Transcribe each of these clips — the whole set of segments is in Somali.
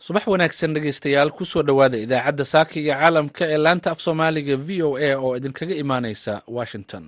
subax wanaagsan dhegeystayaal kusoo dhowaada idaacadda saaka iyo caalamka ee laanta af soomaaliga v o a oo idinkaga imaaneysa washington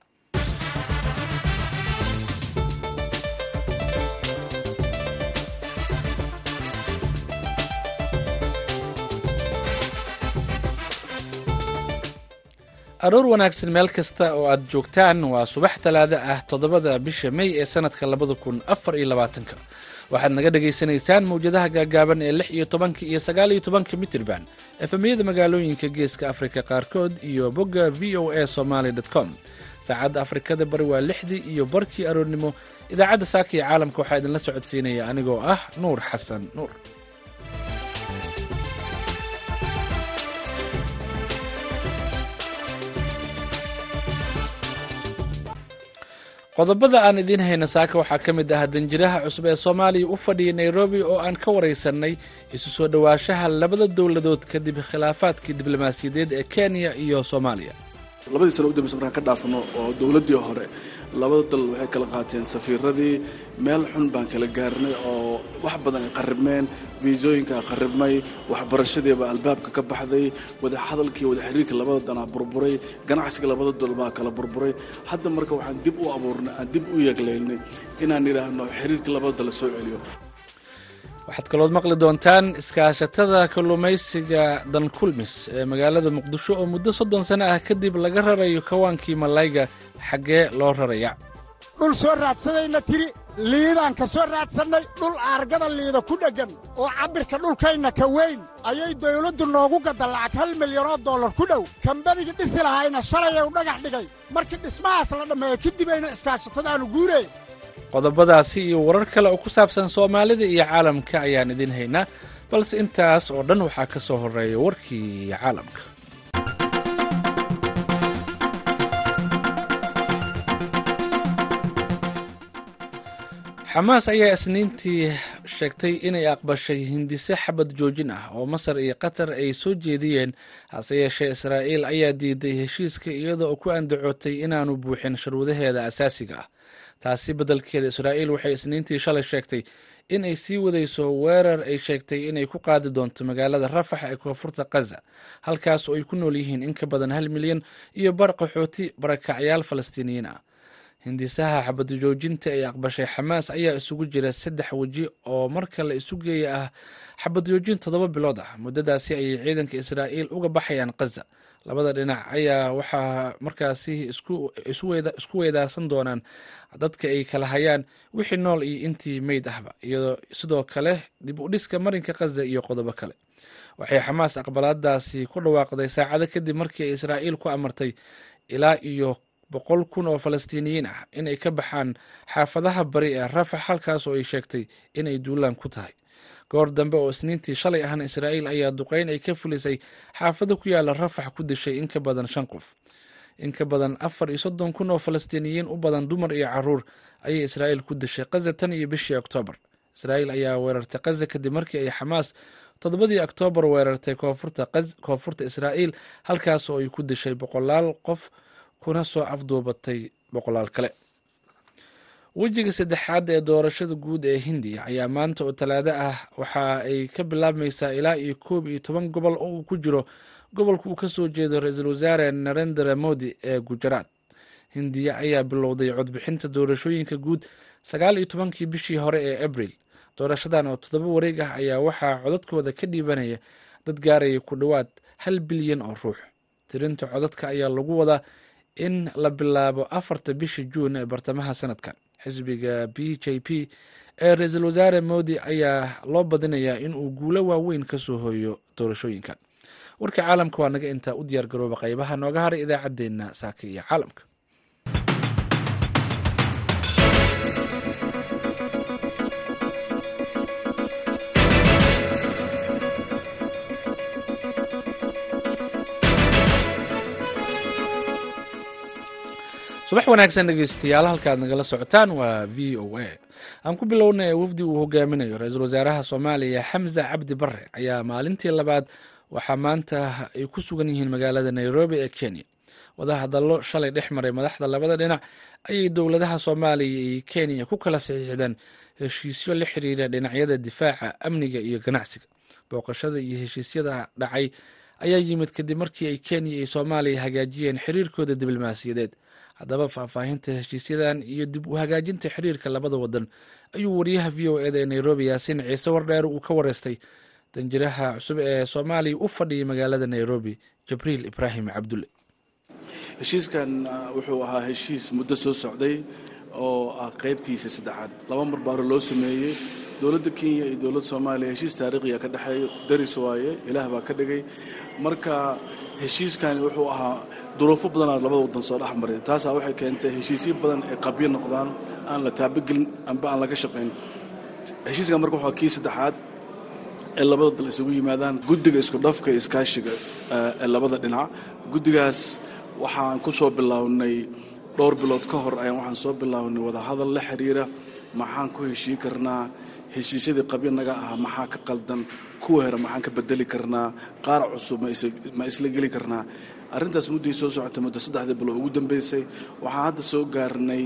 aroor wanaagsan meel kasta oo aad joogtaan waa subax talaado ah toddobada bisha mey ee sanadka labada kun afar iyo labaatanka waxaad naga dhagaysanaysaan mawjadaha gaagaaban ee lix iyo tobanka iyo sagaal iyo tobanka mitirban efemiyada magaalooyinka geeska afrika qaarkood iyo bogga v o a somaly com saacadda afrikada bari waa lixdii iyo barkii aroornimo idaacadda saaka iyo caalamka waxaa idinla socodsiinaya anigoo ah nuur xasan nuur qodobada aan idiin hayna saaka waxaa ka mid ah danjiraha cusub ee soomaaliya u fadhiya nairobi oo aan ka waraysanay isu soo dhowaanshaha labada dowladood kadib khilaafaadkii diblomaasiyadeed ee kenya iyo soomaaliya labadii sano udambeysa markaan ka dhaafano oo dowladdii hore labada dal waxay kala qaateen safiiradii meel xun baan kala gaarnay oo wax badan ay qaribmeen fiisooyinkaa qaribmay waxbarashadiibaa albaabka ka baxday wada hadalkii wada xiriirka labada danaa burburay ganacsiga labada dal baa kala burburay hadda marka waxaan dib u abuurnay aan dib u yeegleynay inaan idhaahno xiriirka labada dal soo celiyo waxaad kalood maqli doontaan iskaashatada kalluumaysiga dankulmis ee magaalada muqdisho oo muddo soddon sano ah kadib laga rarayo kawaankii malayga xaggee loo raraya dhul soo raadsadayna tiri liidaan ka soo raadsannay dhul aargada liida ku dheggan oo cabbirka dhulkayna ka weyn ayay dawladdu noogu gadda lacag hal milyanoo dollar ku dhow kambanigii dhisi lahayna shalay u dhagax dhigay markii dhismahaas la dhammeeyo kadibayna iskaashatadaannu guuree qodobadaasi iyo warar kale oo ku saabsan soomaalida iyo caalamka ayaan idiin haynaa balse intaas oo dhan waxaa ka soo horreeya warkii caalamka xamaas ayaa isniintii sheegtay inay aqbashay hindise xabad joojin ah oo masar iyo qatar ay soo jeediyeen hase yeeshee israa'iil ayaa diiday heshiiska iyada oo ku andacootay inaanu buuxin sharwadaheeda asaasiga ah taasi beddelkeeda israa'iil waxay isniintii shalay sheegtay in ay sii wadayso weerar ay sheegtay inay ku qaadi doonto magaalada rafax ee koonfurta kaza halkaas oo ay ku nool yihiin in ka badan hal milyan iyo bar qaxooti barakacyaal falastiiniyiin ah hindisaha xabadjoojinta ay aqbashay xamaas ayaa isugu jira saddex weji oo marka la isu geeya ah xabadjoojin toddoba bilood ah muddadaasi ayay ciidanka israa'iil uga baxayaan kaza labada dhinac ayaa waxaa markaasi isku weedaarsan doonaan dadka ay kala hayaan wixii nool iyo intii meyd ahba iyadoo sidoo kale dib u dhiska marinka kaza iyo qodobo kale waxay xamaas aqbalaadaasi ku dhawaaqday saacado kadib markii ay israa'iil ku amartay ilaa iyo boqol kun oo falastiiniyiin ah inay ka baxaan xaafadaha bari ee rafax halkaas oo ay sheegtay inay duulaan ku tahay goor dambe oo isniintii shalay ahna israa'iil ayaa duqeyn ay ka fulisay xaafado ku yaala rafax ku dishay in ka badan shan qof in ka badan afar iyo soddon kun oo falastiiniyiin u badan dumar iyo caruur ayay israa'iil ku dishay kaza tan iyo bishii oktoobar israa'iil ayaa weerartay kaza kadib markii ay xamaas toddobadii oktoobar weerartay koonfurta israa'iil halkaas oo ay ku dishay boqolaal qof kuna soo afduubatay boqolaal kale wejiga saddexaad ee doorashada guud ee hindiya ayaa maanta oo talaado ah waxa ay ka bilaabmaysaa ilaa iyo koob iyo toban gobol oo uu ku jiro gobolka uu ka soo jeedo ra-iisul wasaare narendra modi ee gujaraat hindiya ayaa bilowday codbixinta doorashooyinka guud sagaal iyo tobankii bishii hore ee abril doorashadan oo toddoba wareeg ah ayaa waxaa codadkooda ka dhiibanaya dad gaaraya ku dhowaad hal bilyan oo ruux tirinta codadka ayaa lagu wadaa in la bilaabo afarta bisha juun ee bartamaha sanadkan xisbiga b j p ee ra-iisul wasaare modi ayaa loo badinayaa in uu guulo waaweyn ka soo hooyo doorashooyinkan warka caalamka waa naga intaa u diyaar garooba qaybaha nooga haray idaacaddeenna saaka iyo caalamka subax wanaagsan dhegeystayaal halkaad nagala socotaan waa v o a aan ku bilownay wafdi uu hogaaminayo ra-iisul wasaaraha soomaaliya xamse cabdi bare ayaa maalintii labaad waxaa maanta ay ku sugan yihiin magaalada nairobi ee kenya wadahadallo shalay dhex maray madaxda labada dhinac ayay dowladaha soomaaliya iyo kenya ku kala saxiixdeen heshiisyo la xiriira dhinacyada difaaca amniga iyo ganacsiga booqashada iyo heshiisyada dhacay ayaa yimid kadib markii ay kenya iyo soomaaliya hagaajiyeen xiriirkooda diblomaasiyadeed haddaba faahfaahinta heshiisyadan iyo dib u hagaajinta xiriirka labada wadan ayuu wariyaha v o eda ee nairobi yaasiin ciise wardheer uu ka wareystay danjiraha cusub ee soomaaliya u fadhiyay magaalada nairobi jibriil ibraahim cabdulle heshiiskan wuxuu ahaa heshiis muddo soo socday oo ah qaybtiisa saddexaad laba mar baa hore loo sameeyey dowladda kenya iyo dowladda soomaaliya heshiis taariikhiya ka dhexeeya daris waaye ilaah baa ka dhigay marka heshiiskani wuxuu ahaa duruufo badanaad labada wadan soo dhex maray taasaa waxay keentay heshiisyo badan ay qabyo noqdaan aan la taabagelin amba aan laga shaqayn heshiiskan marka waxaa kii saddexaad ee labada dal isugu yimaadaan guddiga isku dhafka iyo iskaashiga ee labada dhinac guddigaas waxaan ku soo bilownay dhowr bilood ka hor ayaan waxaan soo bilownay wadahadal la xiriira maxaan ku heshii karnaa heshiisyadii qabyo naga ah maxaa ka qaldan kuwa hore maxaan ka bedeli karnaa qaar cusub ma isla geli karnaa arrintaas muddii soo socotay muddo saddexdii bilood ugu dambeysay waxaan hadda soo gaarnay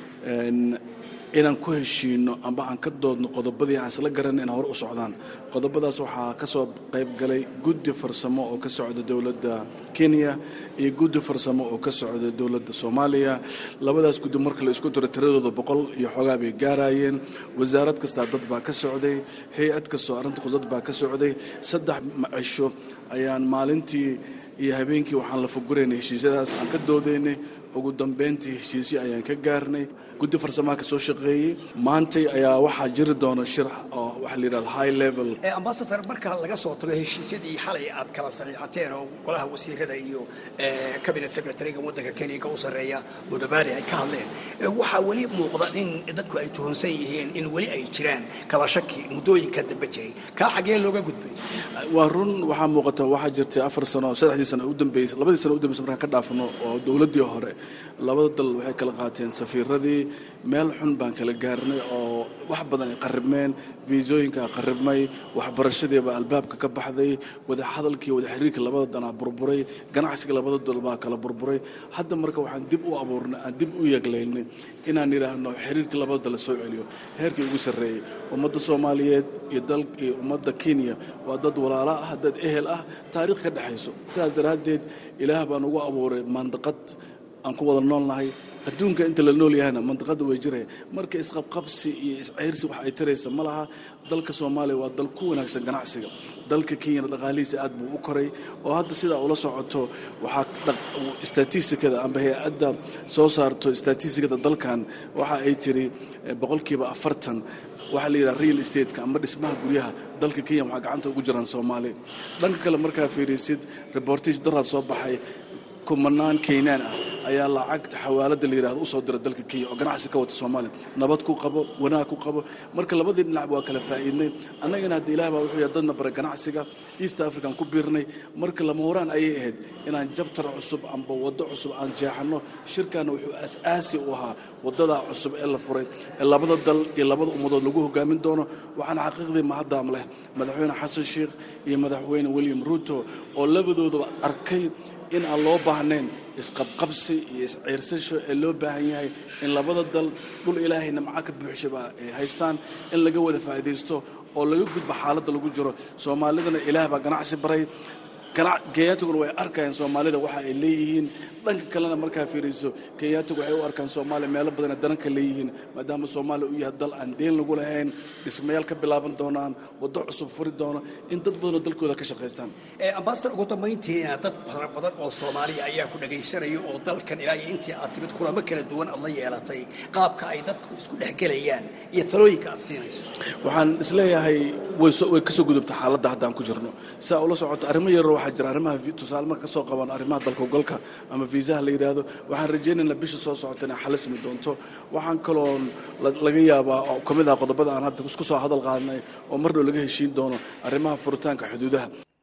inaan ku heshiino amba aan ka doodno qodobadii aan isla garanay in hore u socdaan qodobadaas waxaa ka soo qayb galay guddi farsamo oo ka socda dowladda kenya iyo guddi farsamo oo ka socda dowladda soomaaliya labadaas guddi marka la isku diro tiradooda boqol iyo xoogaa bay gaarayeen wasaarad kastaa dad baa ka socday hay-ad kastoo arrinta dad baa ka socday saddex macisho ayaan maalintii iyo habeenkii waxaan la fuguraynay heshiisyadaas aan ka doodaynay ugu dambeyntii heshiisyo ayaan ka gaarnay guddi farsamaha ka soo shaqeeyey maantay ayaa waxaa jiri doona shir oo waxa la yidhahda high level ambasador marka laga soo tago heshiisyadii xalay aad kala saxiixateen oo golaha wasiirada iyo cabinet secretariga waddanka kenya ka u sarreeya mudabari ay ka hadleen waxaa weli muuqda in dadku ay tuhunsan yihiin in weli ay jiraan kala shaki muddooyinka dambe jiray kaa xagee looga gudbay waa run waxaa muuqata waxaa jirtay afar sano saddexdii sano udambeysay labadii sano udambeysa markaan ka dhaafno oo dowladdii hore labada dal waxay kala qaateen safiiradii meel xun baan kala gaarnay oo wax badan ay qaribmeen fiisooyinkaa qaribmay waxbarashadiibaa albaabka ka baxday wada hadalkii wada xiriirka labada danaa burburay ganacsiga labada dal baa kala burburay hadda marka waxaan dib u abuurnay aan dib u yeeglaynay inaan yidhaahno xiriirka labada dal soo celiyo heerkii ugu sarreeyey ummadda soomaaliyeed iyo dal iyo ummadda kenya waa dad walaalo ah dad ehel ah taariikh ka dhexayso sidaas daraaddeed ilaah baan ugu abuuray mandaqad aan ku wada noolnahay adduunka inta la nool yahayna mandiqada way jiraya marka isqabqabsi iyo iscayrsi wax ay taraysa ma laha dalka soomaaliya waa dal ku wanaagsan ganacsiga dalka kenyana dhaqaalihiisa aad buu u koray oo hadda sidaa ula socoto waxaa statistikada amba hay-adda soo saarto statistikada dalkan waxa ay tiri boqolkiiba afartan waxaa la yidhaha real estateska amba dhismaha guryaha dalka kenya waxaa gacanta ugu jiraan soomaaliya dhanka kale markaa fiirisid reportage daraad soo baxay kumanaan keynaan ah ayaa lacagta xawaalada la yidhahdo usoo dira dalka kenya oo ganacsi ka wata soomaaliya nabad ku qabo wanaag ku qabo marka labadii dhinac waa kala faa'iidnay annagana hadda ilaah baa wuxuu yahay dadna bara ganacsiga east african ku biirnay marka lama horaan ayay ahayd inaan jabtar cusub amba waddo cusub aan jeexanno shirkaana wuxuu aas-aasi u ahaa waddadaa cusub ee la furay ee labada dal iyo labada ummadood lagu hogaamin doono waxaana xaqiiqdii mahaddaam leh madaxweyne xasan sheikh iyo madaxweyne william ruuto oo labadoodaba arkay in aan loo baahnayn isqabqabsi iyo isciirsasho ee loo baahan yahay in labada dal dhul ilaahay namca ka buuxshaba ay haystaan in laga wada faa'iidaysto oo laga gudbo xaaladda lagu jiro soomaalidana ilaah baa ganacsi baray kenyaatiguna way arkayaan soomaalida waxa ay leeyihiin dhanka kalena markaa fiiriso kenyaatigu waxay u arkaan soomaaliya meelo badana dananka leeyihiin maadaama soomaaliya uu yahay dal aan deen lagu lahayn dhismayaal ka bilaaban doonaan waddo cusub furi doono in dad badanoo dalkooda ka shaqaystaan ambasador ugu dambayntiina dad fara badan oo soomaaliya ayaa ku dhagaysanaya oo dalkan ilaa iyo intii aad timid kulamo kala duwan aad la yeelatay qaabka ay dadku isku dhexgelayaan iyo talooyinka aad siinayso waxaan isleeyahay way kasoo gudubta xaaladda haddaan ku jirno saa ula socoto arrimo yaroo waxaa jira arrimaha tusaale marka kasoo qabaan arrimaha dalkogolka ama fiisaha la yidhaahdo waxaan rajaynaynaa bisha soo socota inay xalismi doonto waxaan kaloon laga yaabaa oo ka mid ah qodobada aan hadda isku soo hadal qaadnay oo mar dhow laga heshiin doono arrimaha furitaanka xuduudaha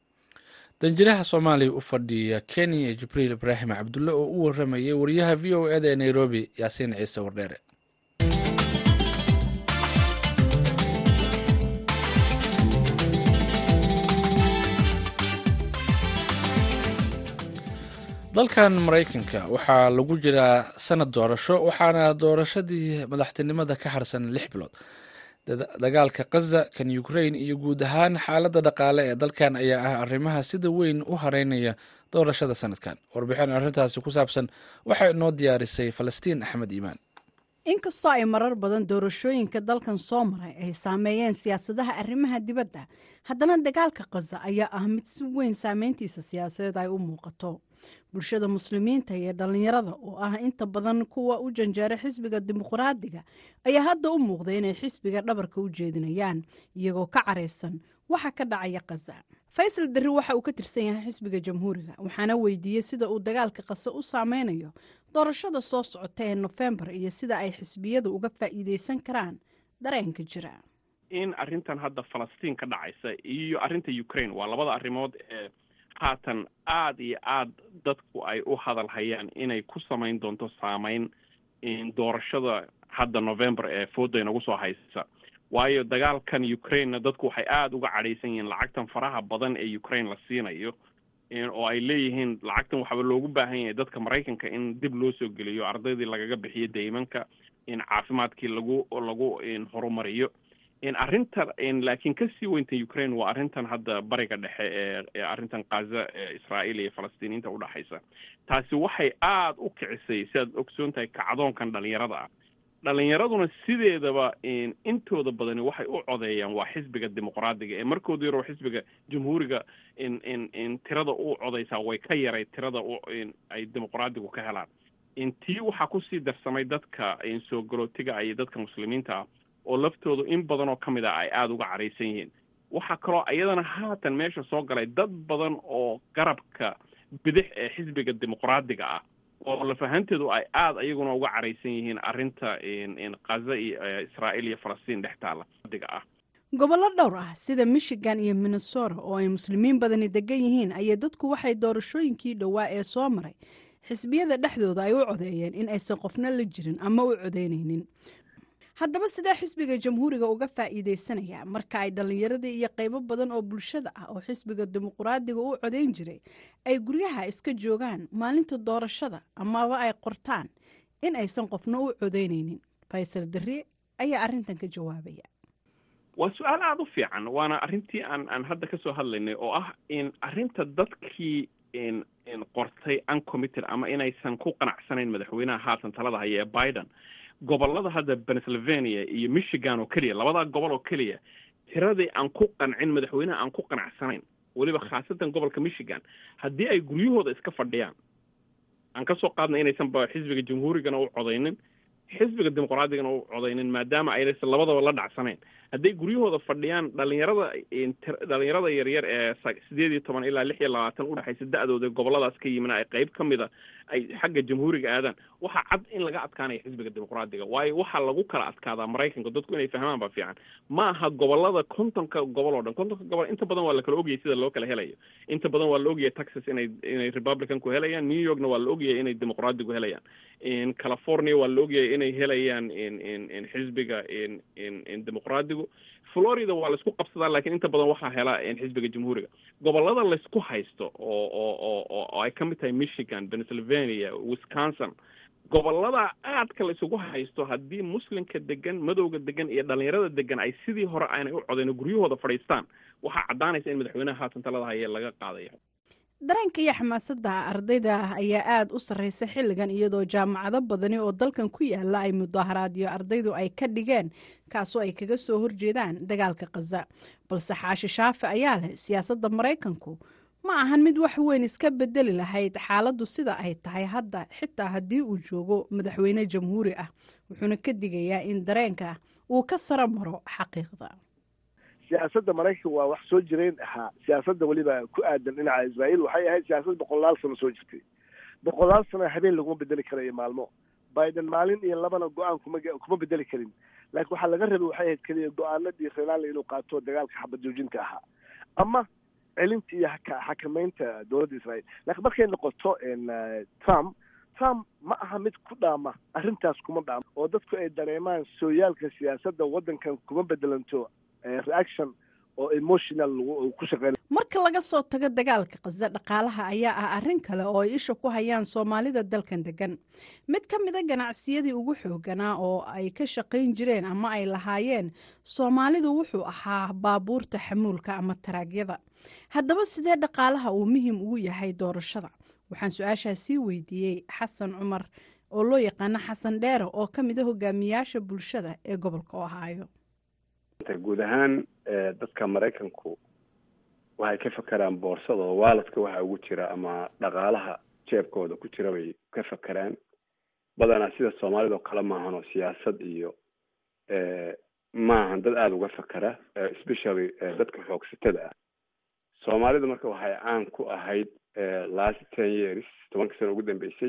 danjiraha soomaaliya u fadhiya kenya jibriil ibraahim cabdulle oo u waramayay wariyaha v o eda ee nairobi yaasiin ciise wardheere dalkan maraykanka waxaa lagu jiraa sanad doorasho waxaana doorashadii madaxtinimada ka harsan lix bilood dagaalka khaza kan ukrain iyo guud ahaan xaaladda dhaqaale ee dalkan ayaa ah arrimaha sida weyn u hareynaya doorashada sanadkan warbixin arrintaasi ku saabsan waxaa inoo diyaarisay falastiin axmed iimaan inkastoo ay marar badan doorashooyinka dalkan soo maray ay saameeyeen siyaasadaha arrimaha dibadda haddana dagaalka khaza ayaa ah mid si weyn saameyntiisa siyaasadeed ay u muuqato bulshada muslimiinta iyo dhallinyarada oo ah inta badan kuwa u janjeera xisbiga dimuqraadiga ayaa hadda u muuqday inay xisbiga dhabarka u jeedinayaan iyagoo ka caraysan waxa ka dhacaya khaza faysal darri waxa uu ka tirsan yahay xisbiga jamhuuriga waxaana weydiiyey sida uu dagaalka khaza u saameynayo doorashada soo socota ee nofembar iyo sida ay xisbiyadu uga faa'iideysan karaan dareenka jira in arrintan hadda falastiin ka dhacaysa iyo arrinta ukraine waa labada arrimood ee haatan aada iyo aada dadku ay u hadal hayaan inay ku samayn doonto saameyn doorashada hadda november ee fooda inagu soo haysa waayo dagaalkan ukrainena dadku waxay aada uga cadhaysan yihiin lacagtan faraha badan ee ukraine la siinayo oo ay leeyihiin lacagtan waxaaba loogu baahan yahay dadka maraykanka in dib loo soo geliyo ardaydii lagaga bixiyo daymanka in caafimaadkii lagu lagu horumariyo arrinta laakiin kasii weynta ukraine waa arrintan hadda bariga dhexe ee arrintan kaza ee israa'iil iyo falastiiniinta udhexaysa taasi waxay aada u kicisay sidaad ogsoon tahay kacdoonkan dhalinyarada ah dhalinyaraduna sideedaba intooda badani waxay u codeeyaan waa xisbiga dimuqraadiga ee markooda yaroo xisbiga jamhuuriga in tirada u codeysaa way ka yaray tirada ay dimuqraadigu ka helaan tii waxaa kusii darsamay dadka soo galootiga iyo dadka muslimiinta ah oo laftoodu in badan oo ka mid ah ay aada uga caraysan yihiin waxaa kaloo iyadana haatan meesha soo galay dad badan oo garabka bidix ee xisbiga dimuqraadiga ah oo lafahanteedu ay aada iyaguna uga caraysan yihiin arrinta kaza iyo israa'iil iyo falastiin dhex taala diga ah gobollo dhowr ah sida michigan iyo minnesota oo ay muslimiin badani degan yihiin ayay dadku waxay doorashooyinkii dhowaa ee soo maray xisbiyada dhexdooda ay u codeeyeen in aysan qofna la jirin ama u codeynaynin haddaba sidee xisbiga jamhuuriga uga faa'iideysanaya marka ay dhallinyaradii iyo qaybo badan oo bulshada ah oo xisbiga dimuqraadiga u codeyn jiray ay guryaha iska joogaan maalinta doorashada amaba ay qortaan in aysan qofna u codeynaynin faysal darri ayaa arrintan ka jawaabaya waa su-aal aada u fiican waana arrintii aan aan hadda kasoo hadlaynay oo ah in arrinta dadkii qortay uncommitted ama inaysan ku qanacsanayn madaxweynaha haatan talada haya ee biden gobolada hadda pennsylvania iyo michigan oo keliya labadaa gobol oo keliya tiradii aan ku qancin madaxweynaha aan ku qanacsanayn weliba khaasatan gobolka michigan haddii ay guryahooda iska fadhiyaan aan kasoo qaadnay inaysan ba xisbiga jamhuurigana u codaynin xisbiga dimuqraadigana u codaynin maadaama aynaysan labadaba la dhacsanayn hadday guryahooda fadhiyaan dhalinyarada dhalinyarada yaryar ee sideed iyo toban ilaa lix iyo labaatan udhexaysa da-dooda goboladaas ka yimina ay qayb ka mida ay xagga jamhuuriga aadaan waxaa cad in laga adkaanaya xisbiga dimuqraadiga waayo waxaa lagu kala adkaadaa maraykanka dadku inay fahmaan ba fiican ma aha gobolada kontonka gobol oo dhan kontonka gobol inta badan waa la kala ogyahay sida loo kala helayo inta badan waa la ogyahay texas inay inay republicanku helayaan new yorkna waa la ogyahay inay dimuqraadigu helayaan california waa la ogyahay inay helayaan xisbiga dimuqraadigu florida waa laisku qabsadaa lakiin inta badan waxaa hela xisbiga jamhuuriga gobolada laysku haysto oo oo oo oo ay ka mid tahay michigan pennsylvania wisconsin gobolada aadka la isugu haysto haddii muslimka degan madowga degan iyo dhalinyarada degan ay sidii hore aanay u codayn guryahooda fadhiistaan waxaa caddaanaysa in madaxweynaha haatan talada haya laga qaadayo dareenka iyo xamaasadda ardayda ayaa aada u sarreysa xilligan iyadoo jaamacado badani oo dalkan ku yaala ay mudaaharaadyo ardaydu ay ka dhigeen kaasoo ay kaga soo horjeedaan dagaalka khaza balse xaashi shaafi ayaa leh siyaasadda maraykanku ma ahan mid wax weyn iska bedeli lahayd xaaladdu sida ay tahay hadda xitaa haddii uu joogo madaxweyne jamhuuri ah wuxuuna ka digayaa in dareenka uu ka saro maro xaqiiqda siyaasadda maraykanka waa wax soo jireen ahaa siyaasadda weliba ku aadan dhinaca israa'iil waxay ahayd siyaasad boqolaal sano soo jirtay boqolaal sano habeen laguma bedeli karayo maalmo biden maalin iyo labana go-aan kuma kuma bedeli karin laakiin waxaa laga rabay waxay ahayd keliya go-aanadii renaali inuu qaato dagaalka xabad joojinta ahaa ama celinta iyo xakameynta dowladda israa'iil laakiin markay noqoto trump trump ma aha mid ku dhaama arrintaas kuma dhaama oo dadku ay dareemaan sooyaalka siyaasadda waddankan kuma bedelanto reaction oo emotional ku shaqeyn mar marka laga soo tago dagaalka qasda dhaqaalaha ayaa ah arrin kale oo ay isha ku hayaan soomaalida dalkan degan mid ka mida ganacsiyadii ugu xooganaa oo ay ka shaqayn jireen ama ay lahaayeen soomaalidu wuxuu ahaa baabuurta xamuulka ama taraagyada haddaba sidee dhaqaalaha uu muhiim ugu yahay doorashada waxaan su-aashaa sii weydiiyey xasan cumar oo loo yaqaano xasan dheere oo ka mid a hogaamiyaasha bulshada ee gobolka ohaayo guud ahaan dadka maraykanku waxay ka fakeraan boorsada oo waaladka waxa ugu jira ama dhaqaalaha jeebkooda ku jira bay ka fakeraan badanaa sida soomaalida oo kale maahan oo siyaasad iyo maahan dad aada uga fakera especially dadka xoogsatada ah soomaalida marka waxay caan ku ahayd last ten years tobanka sano ugu dambeysay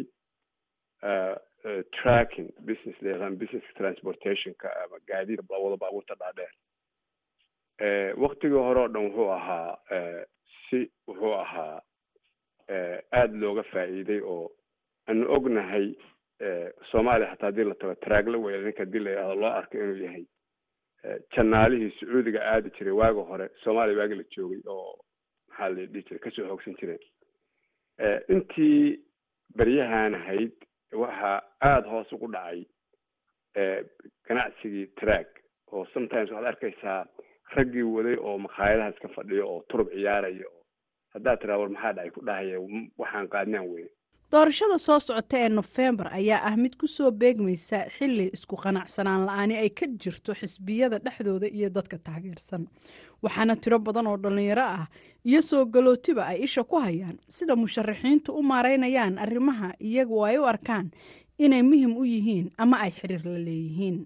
tracking business layaqaan business transportationka ama gaadiid wada baabuurta dhaadheer waktigii hore oo dhan wuxuu ahaa si wuxuu ahaa aada looga faa'iiday oo aanu ognahay soomaaliya xataa hadii la tago taraagla weya ninka hadii la yihahdo loo arko inuu yahay janaalihii sacuudiga aadi jiray waagi hore soomaaliya waagi la joogay oo maxaa la dhihi jiray kasoo hoogsan jireen intii beryahan ahayd waxaa aada hoos ugu dhacay ganacsigii track oo sometimes waxaad arkaysaa raggii waday oo makhaayadaha iska fadhiyo oo turub ciyaaraya oo haddaad tiraa war maxaa dhacay ku dhahaya waxaan qaadnaan weyne doorashada soo socota ee nofembar ayaa ah mid ku soo beegmaysa xili isku qanacsanaan la-aani ay ka jirto xisbiyada dhexdooda iyo dadka taageersan waxaana tiro badan oo dhallinyaro ah iyo soo galootiba ay isha ku hayaan sida musharaxiintu u maareynayaan arrimaha iyagu ay u arkaan inay muhim u yihiin ama ay xiriir la leeyihiin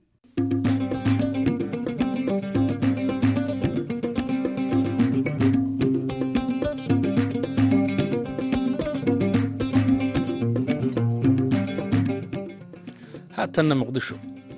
haatanna muqdisho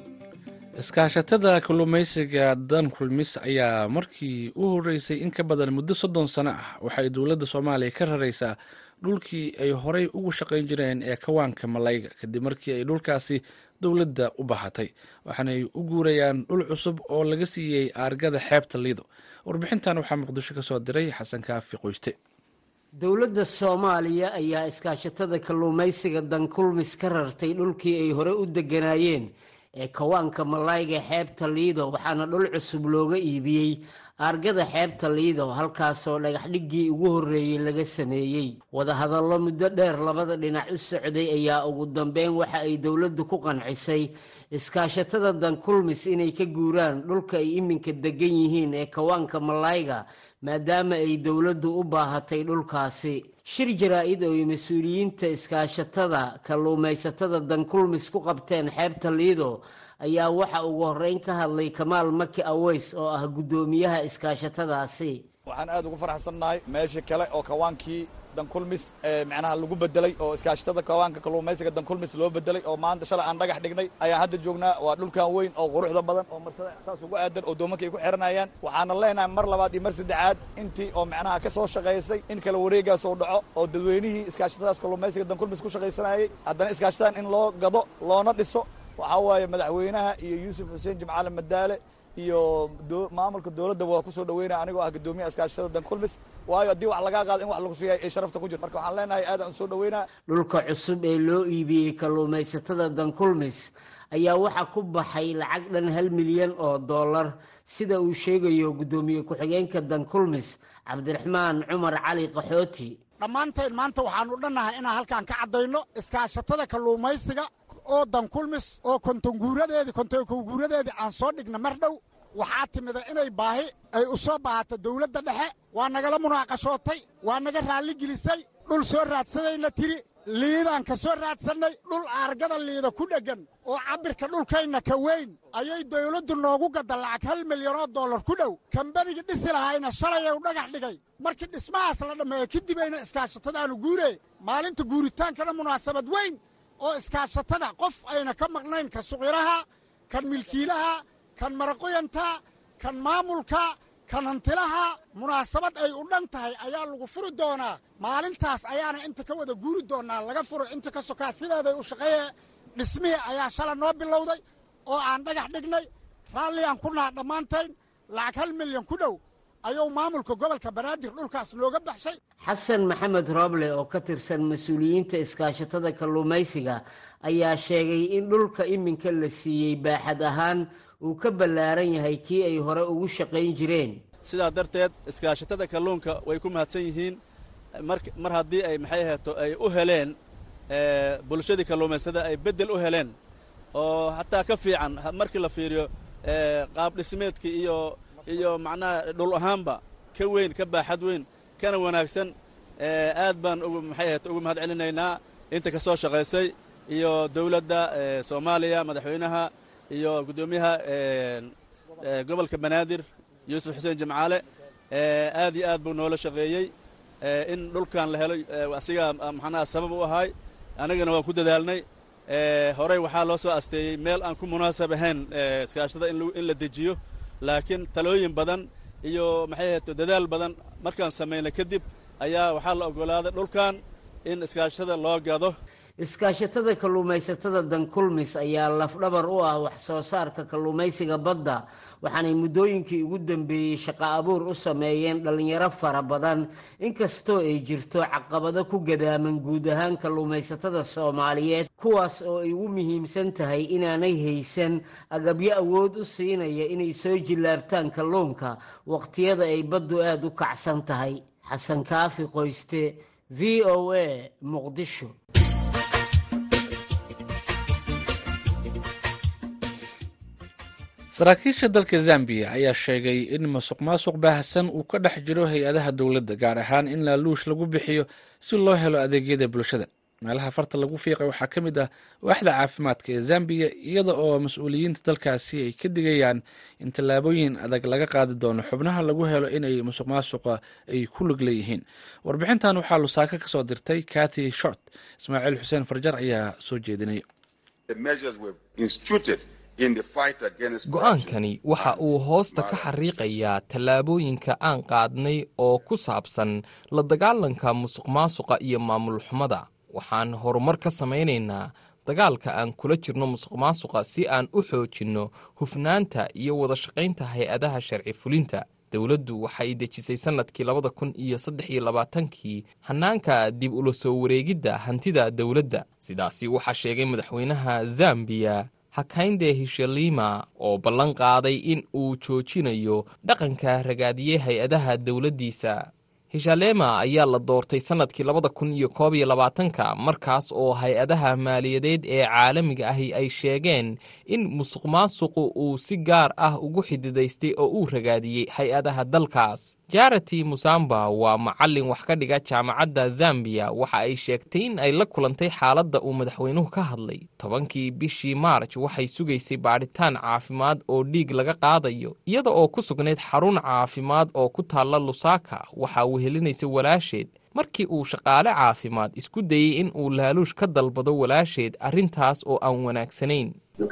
iskaashatada kalluumaysiga dan kulmis ayaa markii u horeysay in ka badan muddo soddon sano ah waxay dowladda soomaaliya ka raraysaa dhulkii ay horey ugu shaqayn jireen ee kawaanka malayga kadib markii ay dhulkaasi dowladda u bahatay waxaanay u guurayaan dhul cusub oo laga siiyey aargada xeebta liido warbixintan waxaa muqdisho ka soo diray xasan kaafi qoyste dowladda soomaaliya ayaa iskaashatada kalluumaysiga dankulmis ka rartay dhulkii ay hore u deganaayeen ee kawaanka malayga xeebta liido waxaana dhul cusub looga iibiyey aargada xeebta liido halkaasoo dhagaxdhiggii ugu horreeyey laga sameeyey wadahadallo muddo dheer labada dhinac u socday ayaa ugu dambeyn waxa ay dowladdu ku qancisay iskaashatada dankulmis inay ka guuraan dhulka ay iminka degan yihiin ee kawaanka malayga maadaama ay dowladdu u baahatay dhulkaasi shir jaraa-id oo ay mas-uuliyiinta iskaashatada kalluumaysatada dankulmis ku qabteen xeebta liido ayaa waxa ugu horreyn ka hadlay kamaal maki aweys oo ah guddoomiyaha iskaashatadaasi waxaan aada ugu faraxsannahay meeshii kale oo kawaankii dankulmis macnaha lagu bedelay oo iskaashatada kawaanka kalluumaysiga dankulmis loo bedelay oo maanta shalay aan dhagax dhignay ayaan hadda joognaa waa dhulkan weyn oo quruxda badan oo marsada saas ugu aadan oo doomanka ay ku xiranayaan waxaana leenahay mar labaad iyo mar saddexaad intii oo macnaha ka soo shaqaysay in kala wareegaas oo dhaco oo dadweynihii iskaashatadaas kalluumaysiga dankulmis ku shaqaysanayay haddana iskaashatadan in loo gado loona dhiso waxaa waaye madaxweynaha iyo yuusuf xuseen jimcaale madaale iyo maamulka dowladda waa kusoo dhaweynaya anigoo ah guddoomiyaha iskaashatada dankulmis waayo haddii wax lagaa qaado in wax lagu siiyay ay sharafta ku jirto marka waxaan leenahay aadaan u soo dhaweynaa dhulka cusub ee loo iibiyey kalluumaysatada dankulmis ayaa waxaa ku baxay lacag dhan hal milyan oo dollar sida uu sheegayo guddoomiye ku-xigeenka dankulmis cabdiraxmaan cumar cali qaxooti dhammaantayn maanta waxaanu dhannahay inaan halkaan ka caddayno iskaashatada kalluumaysiga oo dankulmis oo kontonguuradeedii kontonguuradeedii aan soo dhigna mar dhow waxaa timida inay baahi ay u soo baahato dawladda dhexe waa nagala munaaqashootay waa naga raalligelisay dhul soo raadsadayna tiri liidaan ka soo raadsannay dhul aargada liida ku dheggan oo cabbirka dhulkayna ka weyn ayay dawladdu noogu gadda lacag hal milyanoo dollar ku dhow kambanigii dhisi lahayna shalayay u dhagax dhigay markii dhismahaas la dhammeeyo kadibeyna iskaashatadaanu guuree maalinta guuritaankana munaasabad weyn oo iskaashatada qof ayna ka maqnayn ka suqiraha kan milkiilaha kan maraqoyanta kan maamulka kan hantilaha munaasabad ay u dhan tahay ayaa lagu furi doonaa maalintaas ayaana inta ka wada guuri doonaa laga furo inta ka sokaa sideeday u shaqeeye dhismihii ayaa shala noo bilowday oo aan dhagax dhignay raalli aan ku naha dhammaantayn lacag hal milyan ku dhow ayuu maamulka gobolka banaadir dhulkaas nooga baxshay xasan maxamed rooble oo ka tirsan mas-uuliyiinta iskaashatada kalluumaysiga ayaa sheegay in dhulka iminka la siiyey baaxad ahaan uu ka ballaaran yahay kii ay hore ugu shaqayn jireen sidaa darteed iskaashatada kalluunka way ku mahadsan yihiin mar haddii ay maxay aheeto ay u heleen bulshadii kalluumaystada ay beddel u heleen oo hataa ka fiican markii la fiiriyo qaab dhismeedkii iyo iyo macnaha dhul ahaanba ka weyn ka baaxad weyn kana wanaagsan aad baan ugu maxay aheeto ugu mahad celinaynaa inta ka soo shaqaysay iyo dowladda soomaaliya madaxweynaha iyo guddoomiyaha gobolka banaadir yuusuf xuseen jimcaale aad iyo aad buu noola shaqeeyey in dhulkan la helo asigaa maxanaha sabab u ahay annagana waan ku dadaalnay horey waxaa loo soo asteeyey meel aan ku munaasab ahayn iskaashatada in la dejiyo laakiin talooyin badan iyo maxay ahato dadaal badan markaan samaynay kadib ayaa waxaa la oggolaaday dhulkan in iskaashatada loo gado iskaashatada kalluumaysatada dankulmis ayaa lafdhabar u ah wax soo saarka kalluumaysiga badda waxaanay muddooyinkii ugu dambeeyey shaqo abuur u sameeyeen dhallinyaro fara badan inkastoo ay jirto caqabado ku gadaaman guud ahaan kalluumaysatada soomaaliyeed kuwaas oo ay ugu muhiimsan tahay inaanay haysan agabyo awood u siinaya inay soo jillaabtaan kalluunka waqtiyada ay baddu aada u kacsan tahay xasan kaafi qoyste v o a muqdisho saraakiisha dalka zambiya ayaa sheegay in masuq maasuq baahsan uu ka dhex jiro hay-adaha dowladda gaar ahaan in laaluush lagu bixiyo si loo helo adeegyada bulshada meelaha farta lagu fiiqay waxaa ka mid ah waaxda caafimaadka ee zambiya iyada oo mas-uuliyiinta dalkaasi ay ka digayaan in tallaabooyin adag laga qaadi doono xubnaha lagu helo inay musuq maasuqa ay ku lug leeyihiin warbixintan waxaa lusaaka ka soo dirtay kathy short ismaaciil xuseen farjar ayaa soo jeedinaya go-aankani waxa uu hoosta ka xariiqayaa tallaabooyinka aan qaadnay oo ku saabsan la dagaalanka musuq maasuqa iyo maamul xumada waxaan horumar ka samaynaynaa dagaalka aan kula jirno musuq maasuqa si aan u xoojinno hufnaanta iyo wada shaqaynta hay-adaha sharci fulinta dowladdu waxay dejisay sannadkii labada kun iyo saddex iyo labaatankii hannaanka dib ula soo wareegidda hantida dowladda sidaasi waxaa sheegay madaxweynaha zambiya hakaynde hishalima oo ballan qaaday in uu joojinayo dhaqanka ragaadiyey hay-adaha dowladdiisa hishalema ayaa la doortay sannadkii labada kun iyo koob iyo labaatanka markaas oo hay-adaha maaliyadeed ee caalamiga ahi ay sheegeen in musuq maasuqu uu si gaar ah ugu xididaystay oo uu ragaadiyey hay-adaha dalkaas jarati musamba waa macallin wax ka dhiga jaamacadda zambiya waxa ay sheegtay in ay la kulantay xaaladda uu madaxweynuhu ka hadlay tobankii bishii maarj waxay sugaysay baadhitaan caafimaad oo dhiig laga qaadayo iyada oo ku sugnayd xarun caafimaad oo ku taalla lusaka waxaa wehelinaysa walaasheed markii uu shaqaale caafimaad isku dayey in uu laaluush ka dalbado walaasheed arrintaas oo aan wanaagsanayn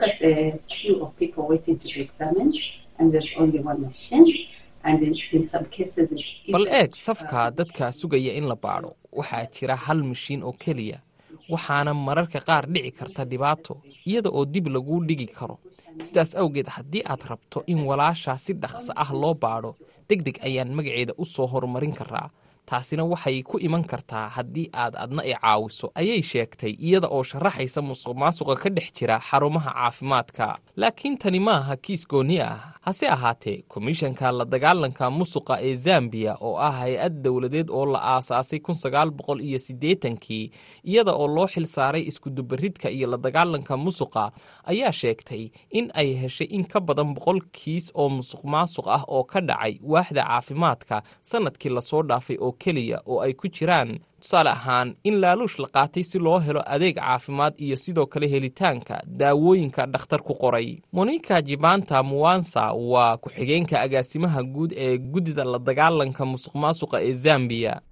bal eeg safka dadka sugaya in la baadho waxaa jira hal mashiin oo keliya waxaana mararka qaar dhici karta dhibaato iyada oo dib laguu dhigi karo sidaas awgeed haddii aad rabto in walaashaa si dhaqso ah loo baadho deg deg ayaan magaceeda u soo horumarin karaa taasina waxay ku iman kartaa haddii aad adna i caawiso ayay sheegtay iyada oo sharaxaysa musuq maasuqa ka dhex jira xarumaha caafimaadka laakiin tani maaha kiis gooni ah hase ahaatee komishanka la dagaalanka musuqa ee zambiya oo ah hay-ad dowladeed oo la aasaasay kun sagaal boqol iyo siddeetankii iyada oo loo xil saaray iskudubaridka iyo la dagaalanka musuqa ayaa sheegtay in ay heshay in ka badan boqol kiis oo musuq maasuq ah oo ka dhacay waaxda caafimaadka sannadkii lasoo dhaafay oo keliya oo ay ku jiraan tusaale ahaan in laaluush la qaatay si loo helo adeeg caafimaad iyo sidoo kale helitaanka daawooyinka dhakhtar ku qoray monika jibanta muwansa waa ku-xigeenka agaasimaha guud ee guddida la dagaalanka musuq maasuqa ee zambiya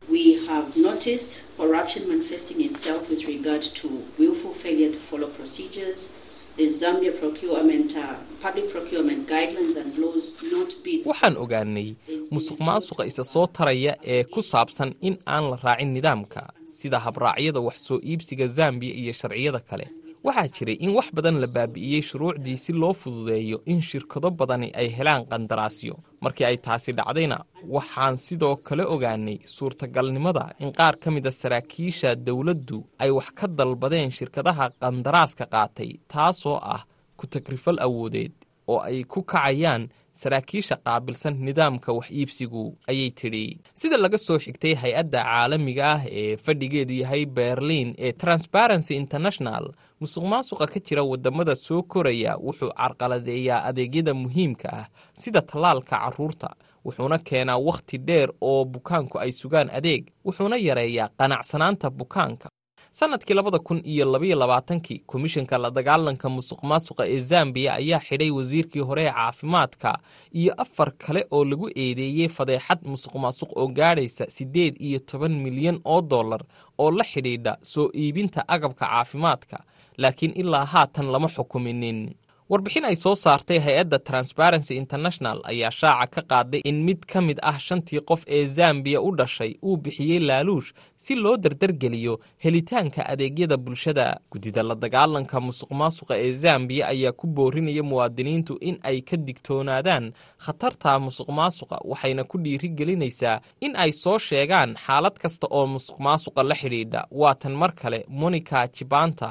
waxaan ogaanay musuq maasuqa isa soo taraya ee ku saabsan in aan la raacin nidaamka sida habraacyada wax soo iibsiga zambiya iyo sharciyada kale waxaa jiray in wax badan la baabi'iyey shuruucdii si loo fududeeyo in shirkado badani ay helaan qandaraasyo markii ay taasi dhacdayna waxaan sidoo kale ogaanay suurtagalnimada in qaar ka mida saraakiisha dowladdu ay wax ka dalbadeen shirkadaha qandaraaska qaatay taasoo ah ku tagrifal awoodeed oo ay ku kacayaan saraakiisha qaabilsan nidaamka wax iibsigu ayay tidhi sida laga soo xigtay hay-adda caalamiga ah ee fadhigeedu yahay berliin ee transparency international musuq maasuqa ka jira waddamada soo koraya wuxuu carqaladeeyaa adeegyada muhiimka ah sida tallaalka carruurta wuxuuna keenaa wakhti dheer oo bukaanku ay sugaan adeeg wuxuuna yareeyaa qanacsanaanta bukaanka sannadkii labada kun iyo labaiyo labaatankii komishanka la dagaalanka musuq maasuqa ee zambiya ayaa xidhay wasiirkii hore ee caafimaadka iyo afar kale oo lagu eedeeyey fadeexad musuq maasuq oo gaadhaysa siddeed iyo toban milyan oo dollar oo la xidhiidha soo iibinta agabka caafimaadka laakiin ilaa haatan lama xukuminin warbixin ay soo saartay hay-adda transparency international ayaa shaaca ka qaaday in mid ka mid ah shantii qof ee zambiya u dhashay uu bixiyey laaluush si loo dardargeliyo helitaanka adeegyada bulshada guddida la dagaalanka musuq maasuqa ee zambiya ayaa ku boorinaya muwaadiniintu in ay ka digtoonaadaan khatarta musuq maasuqa waxayna ku dhiirigelinaysaa in ay soo sheegaan xaalad kasta oo musuq maasuqa la xidhiidha waatan mar kale monica jibanta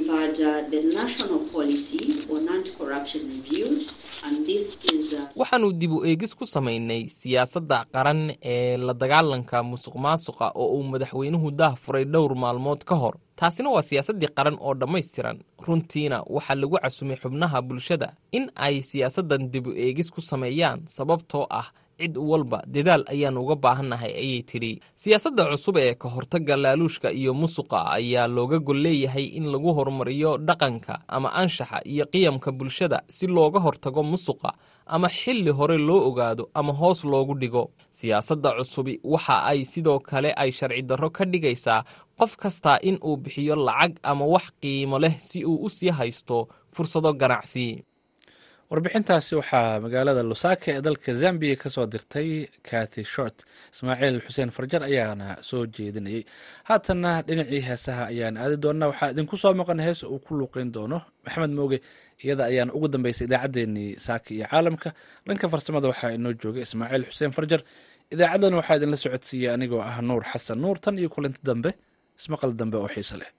waxaannu dib u eegis ku samaynay siyaasadda qaran ee la dagaalanka musuq maasuqa oo uu madaxweynuhu daah furay dhowr maalmood ka hor taasina waa siyaasaddii qaran oo dhammaystiran runtiina waxaa lagu casumay xubnaha bulshada in ay siyaasaddan dib u eegis ku sameeyaan sababtoo ah cid walba dadaal ayaan uga baahannahay ayay tidhi siyaasadda cusub ee ka hortagga laaluushka iyo musuqa ayaa looga gol leeyahay in lagu horumariyo dhaqanka ama anshaxa iyo qiyamka bulshada si looga hortago musuqa ama xilli hore loo ogaado ama hoos loogu dhigo siyaasadda cusubi waxa ay sidoo kale ay sharci darro ka dhigaysaa qof kastaa in uu bixiyo lacag ama wax qiimo leh si uu u sii haysto fursado ganacsi warbixintaasi waxaa magaalada lusaka ee dalka zambiya ka soo dirtay kathy short ismaaciil xuseen farjar ayaana soo jeedinayay haatanna dhinacii heesaha ayaan aadi doonaa waxaa idinku soo maqan hees uu ku luuqeyn doono maxamed mooge iyada ayaan ugu dambeysay idaacaddeenii saaka iyo caalamka dhanka farsamada waxaa inoo joogay ismaaciil xuseen farjar idaacadan waxaa idinla socodsiiyey anigoo ah nuur xasan nuur tan iyo kulanti dambe ismaqal dambe oo xiise leh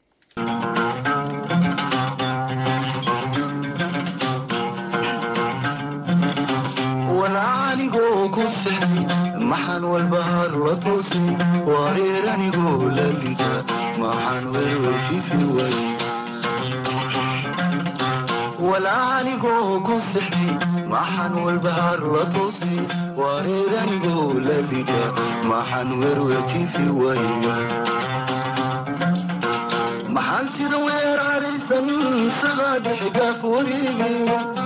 maxaan walbahaar la toosay wareer anigoo la liga maxaan werwerjifi way walaa anigoo ku sixday maxaan walbahaar la toosay wareer anigoo la liga maxaan werwerjifi way maxaan sida weer araysan sagaa dhexgaaf wareegay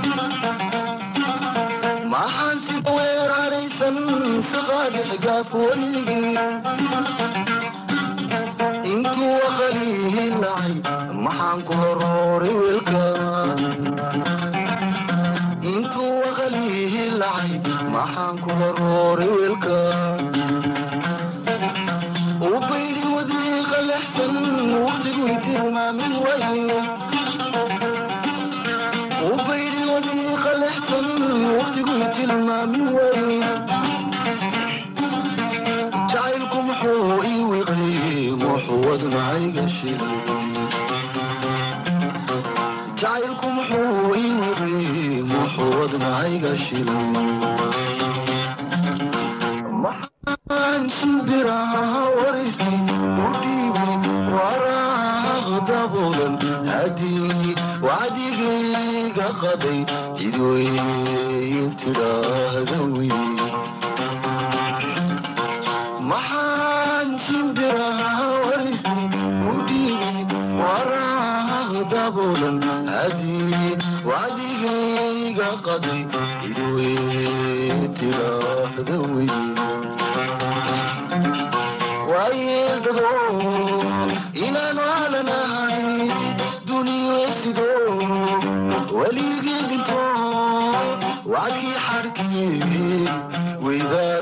maxaan sida weer araysan saqaadhexgaaf wareegay intuu aqalihi lacay maxaan ku horooray weelka intuu aqalihi lacay maxaan ku horooray weelka ubaydi wadiiqa lexsan waqtigu tilmaamin waye ubaydi wadiiqa lexsan waqtigu tilmaamin waye jacaylku muxuu ii wiqay muxuu wadnacayga shilay jacaylku muxuu ii wiqay muxuu wadnacayga shilay maxaan shimbiraha warisay u dhiibay waraaq daboolan hadii wacdigayga qaday cidweyn tidhaahda wey maxaan shimbiraha warisay u dhiibay waraaq daboolan hadii wacdigayga qaday cidweyn tidhaahda wey waayeeldado inaanu alanahay duniyeysido weligii dhinto wacdkii xarkii weydaa